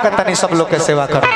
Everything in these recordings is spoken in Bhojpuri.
होकर तनी सब लोग के सेवा करो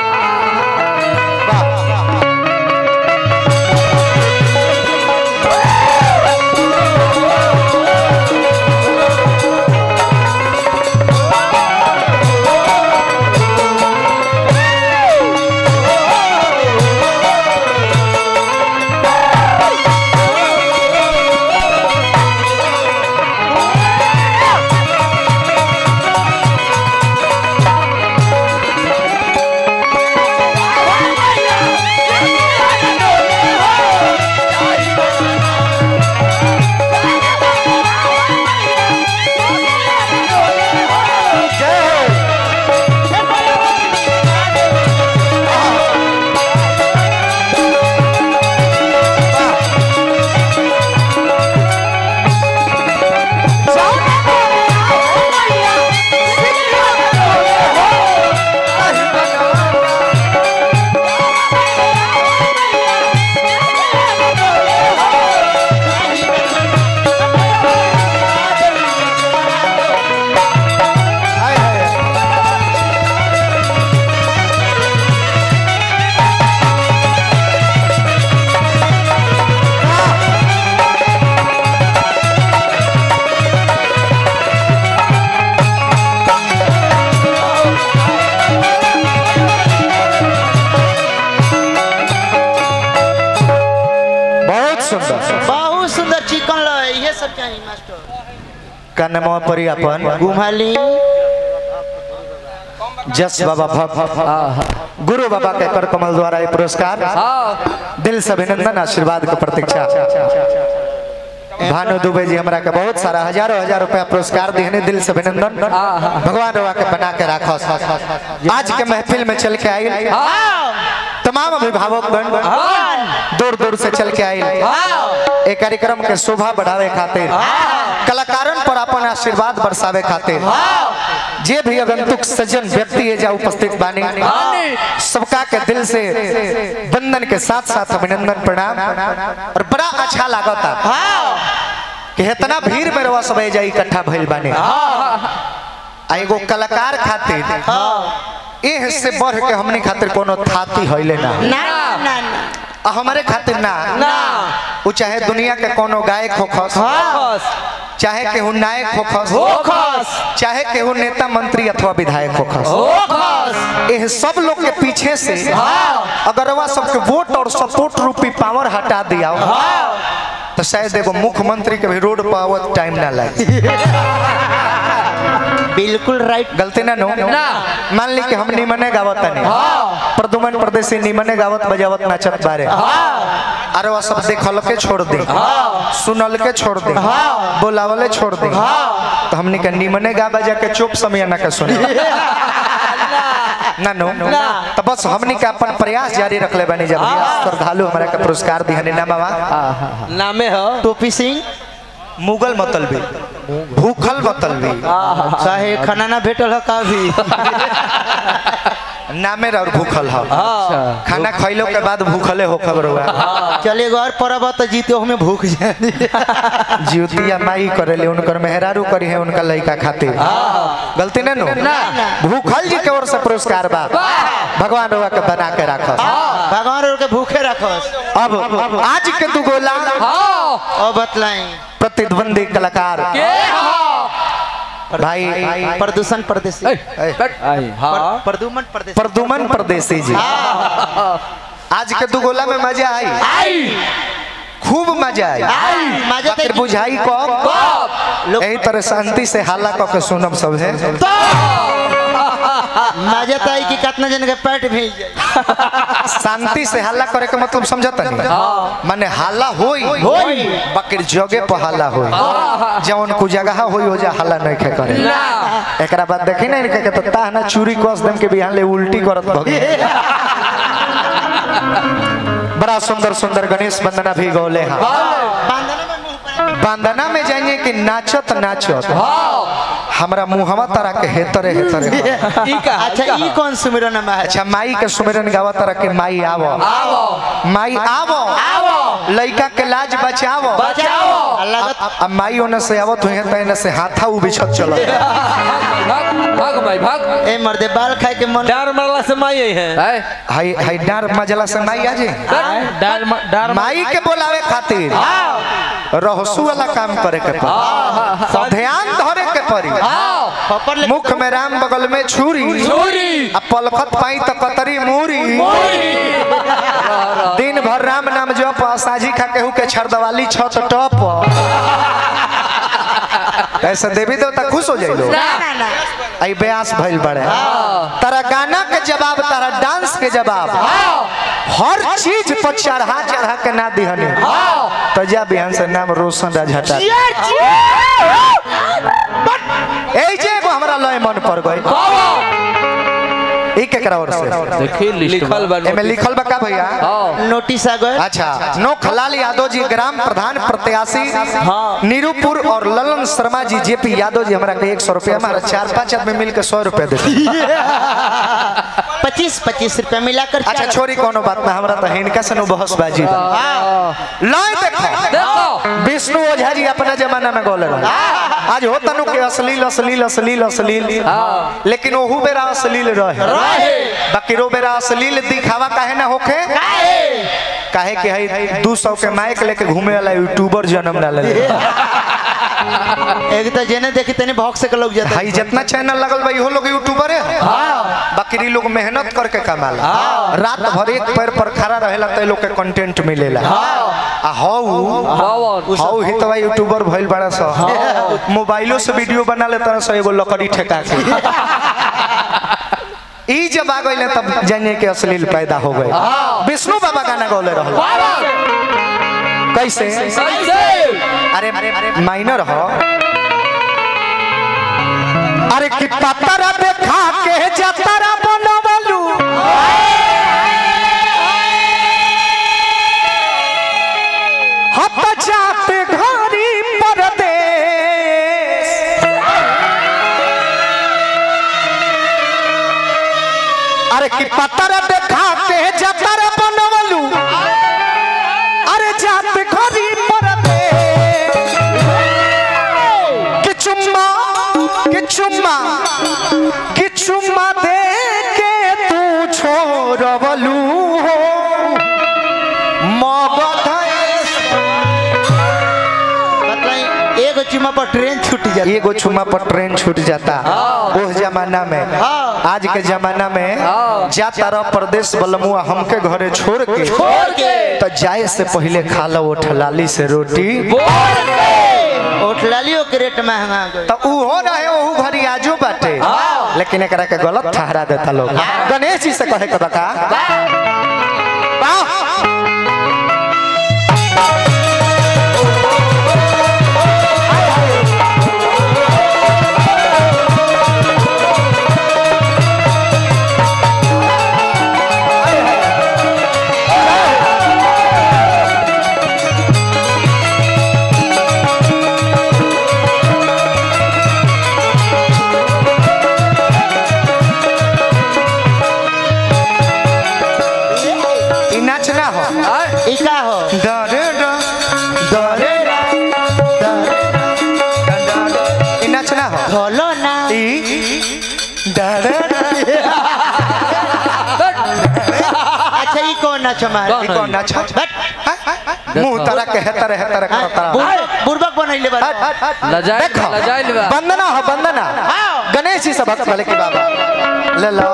बहुत सुंदर बहुत सुंदर चिकन लो ये सब चाहिए मास्टर कनमा परी अपन घुमाली जस बाबा भक्त गुरु बाबा के कर कमल द्वारा ये पुरस्कार दिल से अभिनंदन आशीर्वाद के प्रतीक्षा भानु दुबे जी हमरा के बहुत सारा हजारों हजार रुपया पुरस्कार दिहने दिल से अभिनंदन भगवान रवा के बना के राखो आज के महफिल में चल के आई तमाम अभिभावक गण दूर दूर से चल के आई एक कार्यक्रम के शोभा बढ़ावे खातिर कलाकारन पर अपन आशीर्वाद बरसावे खातिर जे भी आगंतुक सज्जन व्यक्ति है जा उपस्थित बानी सबका के दिल से बंधन के साथ साथ अभिनंदन प्रणाम और बड़ा अच्छा लागता कि इतना भीड़ में रवा सब जा इकट्ठा भइल बानी आ एगो कलाकार खातिर एह से बढ़ के हमनी खातिर कोनो थाती हइले ना ना ना ना आ हमारे खातिर ना ना वो चाहे दुनिया के कोनो गायक होखस चाहे केहू नायक होखस होखस। चाहे केहू नेता मंत्री अथवा विधायक होखस एह सब लोग के पीछे से अगर वह सबके वोट और सपोर्ट रूपी पावर हटा दिया तो शायद एगो मुख्यमंत्री के भी रोड पावत टाइम ना लगे बिल्कुल राइट गलती ना नो मान ली कि हम निमने गावत नहीं प्रदुमन प्रदेशी निमने गावत बजावत नाचत बारे अरे वह सब देखल के छोड़ दे सुनल के छोड़ दे बोलावले छोड़ दे तो हमने के निमने गा बजा के चुप समय ना के सुने ना नो तो बस हमने के अपन प्रयास जारी रखले बनी जब श्रद्धालु हमारा के पुरस्कार दिहने ना बाबा नामे हो टोपी सिंह मुगल मतलबी भूखल मतलबी चाहे खाना ना भेटल हो का भी नामे और भूखल हो खाना खैलो के बाद भूखले हो खबर हुआ चले घर परब तो जीते हमें भूख जाए ज्योतिया माई करेले उनकर मेहरारू करी है उनका लड़का खातिर गलती नहीं नो भूखल जी के ओर से पुरस्कार बा भगवान रुआ के बना के रख भगवान और के भूखे रखस अब आज के दू गोला और बतलाई प्रतिद्वंदी कलाकार भाई प्रदूषण प्रदेशी हाँ प्रदूमन प्रदेशी प्रदुमन परदेसी जी आज के दू गोला में मजा आई खूब मजा आई मजा फिर बुझाई कब यही तरह शांति से हाला कऽ के सुनब सब है मजा तो आई कि कितना जन के पेट भेज जाए शांति से हल्ला करे के मतलब समझता नहीं माने हल्ला होई होई। बकर जगह पर हल्ला होई जवन को जगह होई हो जा हल्ला नहीं खे करे एकरा बाद देखी नहीं के तो ताह ना चूरी कस देम के बिहान ले उल्टी करत भगे बड़ा सुंदर सुंदर गणेश वंदना भी गौले हैं बांधने में मुंह पर बंदना में जाइए कि नाचत नाचत हाँ हमरा मुहवा तारा के हेतरे हेतरे ई का अच्छा ई कौन सुमिरन में है अच्छा माई के सुमिरन गावा तारा के माई आवो आओ माई आवो आओ लइका के लाज बचावो बचाओ लगत अब माई ओने से आवत हुई है तने से हाथा उ बिछत चलत भाग भाग भाई भाग ए मर्दे बाल खाए के मन डार मरला से माई आई है है हाई हाई डार मजला से माई आजे डार डार माई के बोलावे खातिर रहसु वाला काम करे के पड़ी सब ध्यान धरे के पड़ी आओ पपर ले मुख में राम बगल में छुरी छुरी आ पलखत पाई त कतरी मूरी दिन भर राम नाम जप आ साझी खा केहू के छरदवाली छत टप ऐसे देवी देवता खुश हो जाइलो ना ना ना आई ब्यास भइल बड़े तारा गाना के जवाब तारा डांस के जवाब हर चीज पर चढ़ा चढ़ा के ना दिहनी तो जा बिहान से नाम रोशन राजहटा ए जे एगो हमरा लय मन पर गई ई केकरा ओर से देखी लिखल बा एमे लिखल बा का भैया आओ नोटिस आ गए अच्छा नो खलाल यादव जी ग्राम प्रधान प्रत्याशी नीरूपुर और ललन शर्मा जी जेपी यादव जी हमरा के एक सौ रुपया हमारा चार पांच आदमी मिल के सौ रुपया देते पच्चीस पच्चीस रुपया मिलाकर अच्छा चार- छोरी कोनो बात ना हमरा तो हिनका से नु बहसबाजी बा लय देखो देखो विष्णु ओझा जी अपना जमाना में गोले रहे आज होता नु के अश्लील अश्लील अश्लील अश्लील लेकिन ओहू बेरा अश्लील रहे बाकी रो बेरा अश्लील दिखावा काहे ना होखे काहे कि हई 200 के माइक लेके घूमे वाला यूट्यूबर जन्म ना ले एक तो जेने देखी तने भौक से के लोग जाते भाई जितना चैनल लगल बा इहो लोग यूट्यूबर है बाकी इ लोग मेहनत करके कमाला रात भर एक पैर पर खड़ा रहेला त इ लोग के कंटेंट मिलेला आ हौ बावन हौ ही तो भाई यूट्यूबर भइल बड़ा सा मोबाइलो से वीडियो बना ले तरह से एगो लकड़ी ठेका के ई जब आ गइले तब जानिए कि अश्लील पैदा हो गए विष्णु बाबा गाना गौले रहल कैसे अरे माइनर हो अरे कि पतरा देखा के जतरा बनवलू हत जाते घरी परदेश अरे कि पतरा देखा के जतरा बनवलू अरे जाते घरी परदेश कि चुम्मा कि चुम्मा कि चुम्मा दे के तू छोड़वलू हो मगधेश बताई एगो चुमा पर ट्रेन छूट जाती एगो चुम्मा पर ट्रेन छूट जाता उस जमाना में आज के जमाना में जाता रह प्रदेश बलमुआ हमके घरे छोड़ के तो जाए से पहले खा लो ठलाली से रोटी होटलालियो के रेट महंगा आ गए तो उहो रहे ओहू घरी आजो बाटे लेकिन एकरा के गलत ठहरा देता लोग गणेश जी से कहे के बका वाह! ई नाचना हो ई का हो डरे ड- डरे ड- डरे ड- डरे- ई नाचना हो खोलो ना ई डरे ड- अच्छा ई कौन नाच मार ई कौन नाच मुंह तरह के हेतर हेतर करता बुर्बक बनैले बा लजाइल देखो लजाइल बा वंदना हो वंदना गणेश जी से भक्त भले की बाबा ले लो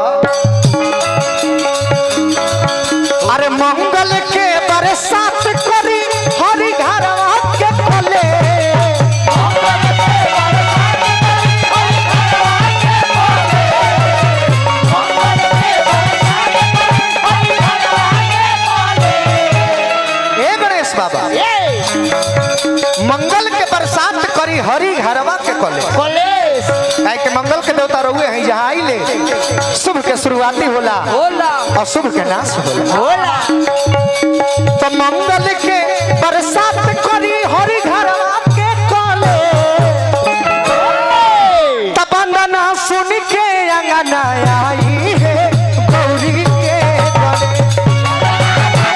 अरे मंगल के बरसात करी हरि घरवा के फले ए गणेश बाबा मंगल के बरसात करी हरि घरवा के कले कॉलेज काहे के मंगल के देवता रहुए हैं जहाँ आइले शुभ के शुरुआती होला होला और शुभ के नाश होला होला तो मंगल के बरसात करी हरि घरवा अंगना आई है गौरी के गले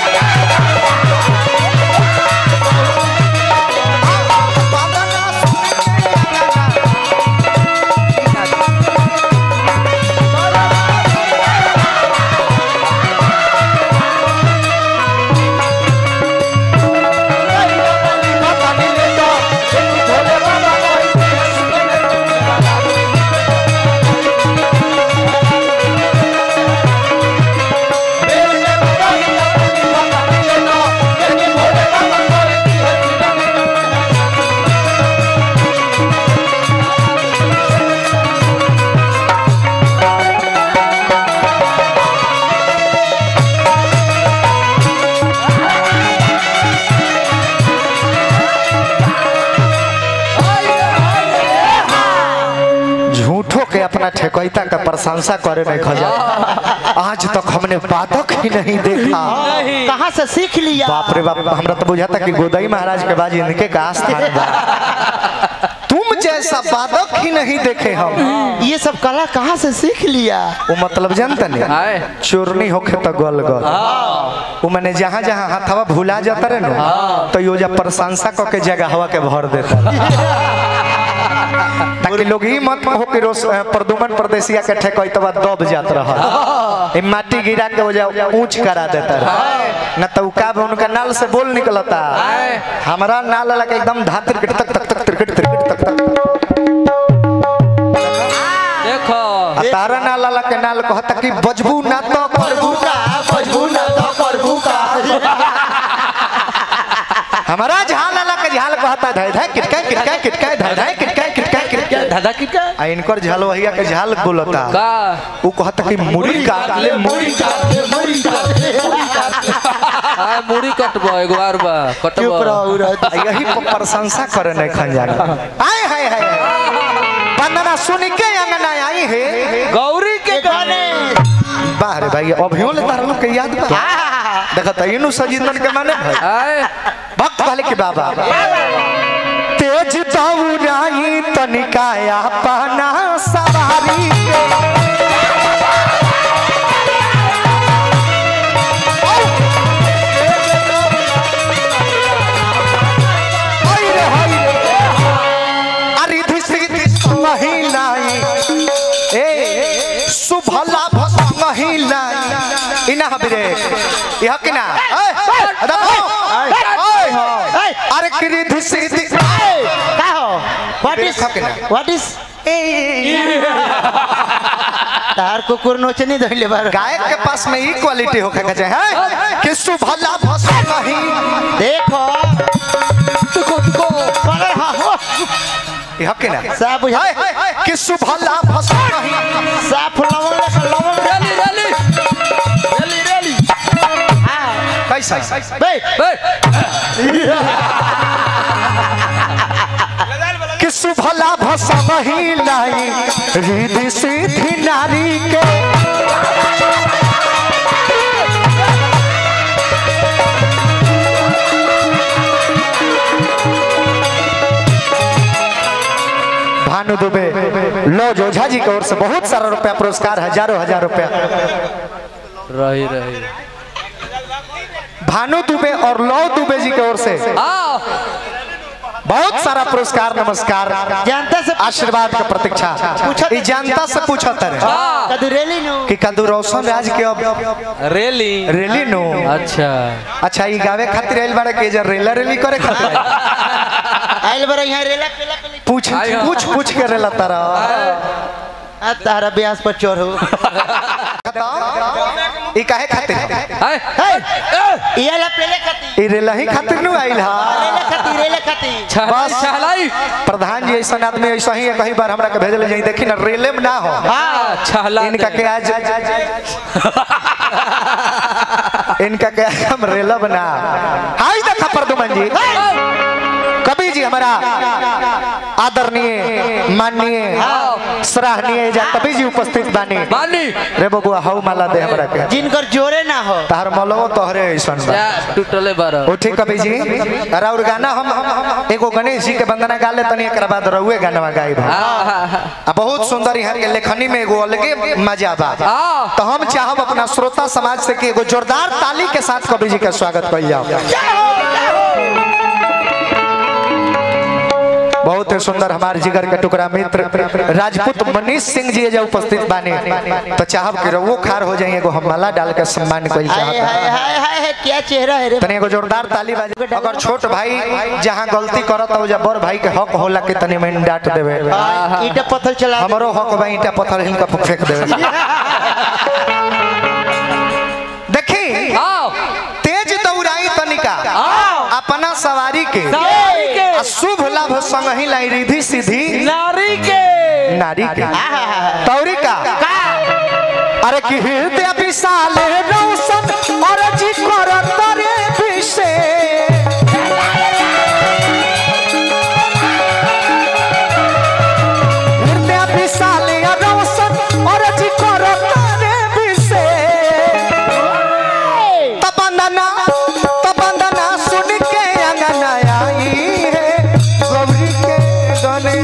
झूठो के अपना ठेकैता का प्रशंसा करे नहीं खजा आज तक हमने बाधक ही नहीं देखा कहाँ से सीख लिया बाप रे बाप हमरा तो बुझाता कि गोदई महाराज के बाद इनके का स्थान बा तुम जैसा बाधक ही नहीं देखे हम ये सब कला कहाँ से सीख लिया वो मतलब जानता नहीं आए चोरनी होखे तो गल गल वो मैंने जहाँ जहाँ हाथवा भुला जाता रहे ना तो यो जा प्रशंसा क के जगह हवा के भर देता ताकि लोग ही मत हो कि रोज अ, प्रदुमन प्रदेशिया के ठेकोई तो बाद दब जात रहा ई माटी गिरा के वजह ऊंच करा देता रहा न तो उ का बा, उनका नाल से बोल निकलता हमारा नाल लगा एकदम धातिर तक तक तक तिरकट तिरकट तक तक देखो आ तारा नाल लगा के नाल कहता कि बजबू ना तो करबू का बजबू ना तो करबू का हमारा झाल लगा के झाल कहता धाय धाय किटका किटका किटका धाय धाय किटका किटका किटका दादा की का आ इनकर झाल वहिया के झाल बोलता का वो कहता कि मुड़ी काट ले मुड़ी काट ले मुड़ी काट ले आए मुड़ी कटबो एगो बार बा चुप कटबो रहो रहो। आ यही पर प्रशंसा करे नहीं खंजाना आए हाय हाय वंदना सुन के अंगना आई है गौरी के गाने बाहर भाई अभियो ले तार लोग के याद बा देखा त इनु सजीदन के माने भाई आए भक्त वाले के बाबा तेज दौड़ाई तनिकाया पाना सवारी के हाय रे, हाय रे। अरे धिसरी महिलाई ए सुभला भस महिलाई इना हबरे यह किना ए देखो ओए हो अरे किरी धिसरी का हो व्हाट इज देखा के ना। व्हाट इज तार कुकुर नोचनी धइले बार गायक के पास में ई क्वालिटी होखे के चाहे हैं? कि सुभला भस नहीं देखो तुको तुको अरे हाँ हो यह किना साफ बुझा कि सुभला भस नहीं साफ लवंग लेखा लवंग रेली रेली रेली रेली हाँ कैसा बे बे कि सुभला भस नहीं लाई रिधि सिद्धि नारी के भानु दुबे लो जोझा जी की ओर से बहुत सारा रुपया पुरस्कार हजारों हजार रुपया रही रही भानु दुबे और लो दुबे जी की ओर से आओ बहुत सारा पुरस्कार नमस्कार जनता से आशीर्वाद का प्रतीक्षा पूछत- ई जनता से पूछत रहे हाँ कदू रेली नु कि कदू रोशन राज के अब रेली रेली नो अच्छा अच्छा ई गावे खातिर आइल बाड़े के जे रेला रेली करे खातिर आइल? आइल बरा यहाँ रेला पेला पेली पूछ आइ हो। पूछ पूछ के रेला तारा आ तारा ब्यास पर चोर हो ई काहे खातिर आए ये ला पेले खाती ई रेला ही खातिर नु आइल हा रेला खाती रेला खाती छहलाई बस। छहलाई प्रधान जी ऐसा आदमी ऐसा ही है कहीं बार हमरा के भेजल जाई देखी ना रेले में ना हो हाँ छहला इनका के आज इनका के हम रेला बना हाय देखा प्रदुमन जी कवि जी हमारा आदरणीय माननीय सराहनीय जा कवि जी उपस्थित बानी बानी रे बबुआ हऊ माला दे हमरा के जिनकर जोरे ना हो तार मलवो तोहरे ऐसन बा जा टूटले बार उठी कवि जी और गाना हम हम एगो गणेश जी के वंदना गा ले तनी एकरा बाद रहुए गाना गाइब हम। आ बहुत सुंदर यहाँ के लेखनी में एगो अलगे मजा बा आ। तो हम चाहब अपना श्रोता समाज से कि एगो जोरदार ताली के साथ कवि जी का स्वागत कइल जाओ बहुत ही सुंदर हमारे जिगर के टुकड़ा मित्र राजपूत मनीष सिंह जी जो उपस्थित बानी तो चाहब कि वो खार हो जाइए एगो हम माला डाल के सम्मान कइल हाय चाहत हाय हाय हाय हाय क्या चेहरा है रे तनी एगो जोरदार ताली बाजे अगर छोट भाई जहाँ गलती करत हो जा बड़ भाई के हक होला कि तनी में डांट देवे हाँ, ईटा पत्थर चला दे। हमरो हक बा ईटा पत्थर हिलका फेंक देवे देखी आओ तेज दौड़ाई तनिका अपना सवारी के सवारी के। आ शुभ लाभ संग ही लाई रिधि सीधी नारी के नारी के तौरी का अरे कि हृदय विशाल रौशन और जी करत रे विषे हृदय विशाल रौशन और जी करत रे विषे तबंदना तबंदना सुन के अंगना आई है गौरी के गने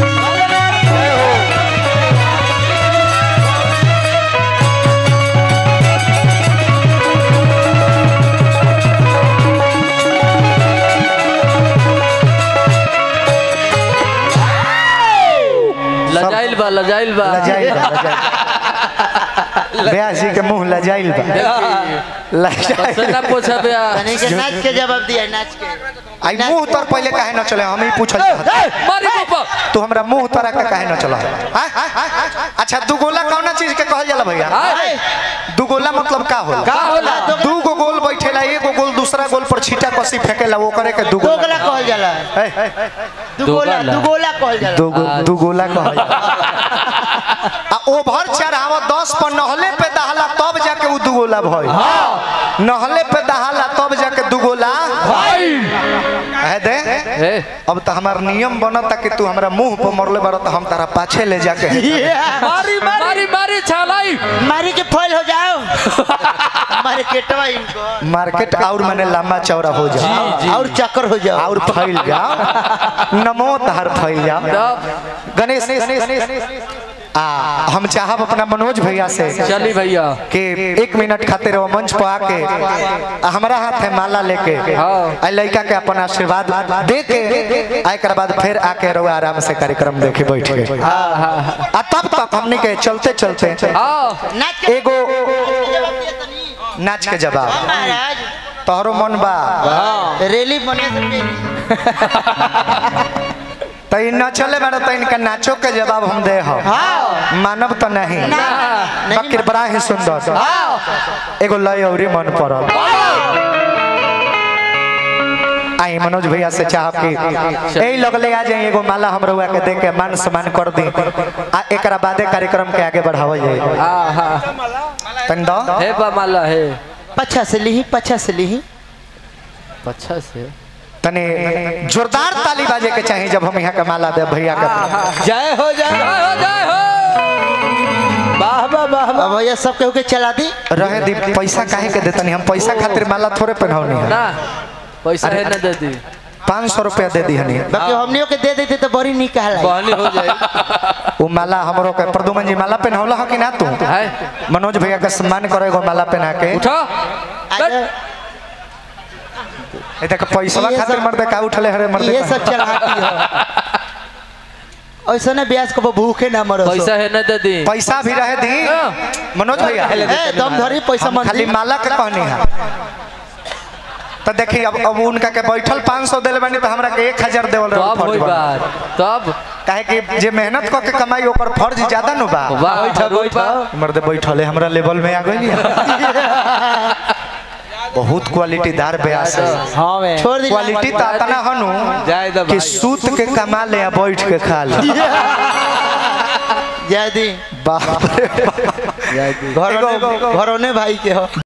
लजाइल बा लजाइल बा लजाइल बा, लजाइल। ब्याह जी के मुंह लजाइल बा लजाइल सेना पोछा बे तनी के नाच के जवाब दिया नाच के आई मुंह तर पहले काहे न चले हम ही पूछल चाहत मारी पापा तू हमरा मुंह तर के काहे न चला अच्छा दुगोला कौना चीज के कहल जाला भैया हाय दुगोला मतलब का होला का होला दू गो गोल बैठेला एगो गोल दूसरा गोल पर छीटा कसी फेंकेला वो करे के दुगोला दोगला कहल जाला ए, दुगोला दोगला। दुगोला कहल जाला दुगो दुगोला कहल जाला। आ ओभर चढ़ावा दस पर नहले पे दहला तब जाके उ दुगोला भइल नहले पे दहला तब जाके दुगोला है दे ए अब तो हमार नियम बनता कि तू हमरा मुंह पर मरले बार तो हम तारा पाछे ले जाके मारी मारी मारी छालाई मारी के फॉल हो जाओ हमारे केटवा इनको मार्केट और माने लंबा चौड़ा हो जाओ और चक्कर हो जाओ और फैल जाओ नमो तहर फैल जाओ तब गणेश आ हम चाहब अपना मनोज भैया से चली भैया कि एक मिनट खातिर वो मंच पर आके आ हमरा हाथ है माला लेके हाँ। आ लड़का के अपन आशीर्वाद दे के आ एकर बाद फिर आके रहो आराम से कार्यक्रम देखे बैठ के आ तब तक हमने के चलते चलते आओ नाच के एगो जवाब दिया तनी नाच के जवाब हाँ, महाराज तोहरो मन बा रैली बने से पहले तो इ न चले बारे तो इनका नाचो के जवाब हम दे हो मानव तो नहीं नहीं बकिर बड़ा ही सुंदर एगो लय औरी मन पड़ल आई मनोज भैया से चाहब कि ए लगले आ जाए एगो माला हम रउआ के दे के मान सम्मान कर दी आ एकरा बादे कार्यक्रम के आगे बढ़ावल जाए हाँ हाँ तन दो हे बा माला है पछा से ली पछा से ली अच्छा से तने जोरदार ताली बाजे के चाहिए जब हम यहाँ के माला दे भैया के जय हो जय जय हो जय हो वाह वाह वाह वाह। अब भैया सब केहू के चला दी रहे दी पैसा काहे के देतनी हम पैसा खातिर माला थोड़े पहनौनी है ना पैसा है ना दे दी पाँच सौ रुपया दे दी हनी बाकी हमनियों के दे देते तो बड़ी निक कहला बहनी हो जाए वो माला हमरो के प्रदुमन जी माला पहनौला हो कि ना तू है मनोज भैया का सम्मान करे एगो माला पहना के उठो आज ए देख पैसा ये खातिर सब- मर्दे का उठले हरे मर्दे ये सब चलाती है ऐसा ना ब्याज को भूखे ना मरो पैसा है ना दे दी पैसा भी रहे दी मनोज भैया ए दम धरी पैसा हम मन खाली माला के कहनी है तो देखी अब अब उनका के बैठल 500 देले बानी तो हमरा के 1000 देवल रहे तब होई फर्ज बा। बात तब काहे कि जे मेहनत क के कमाई ओकर फर्ज ज्यादा नु बा वाह बैठो बैठो मर्दे बैठले हमरा लेवल में आ गइली बहुत क्वालिटीदार ब्यास है हाँ मैं छोड़ दी क्वालिटी तो इतना हनु जय दबा कि सूत के कमा ले आ बैठ के खा ले जय दी बाप रे बाप। घरों घरों भाई के हो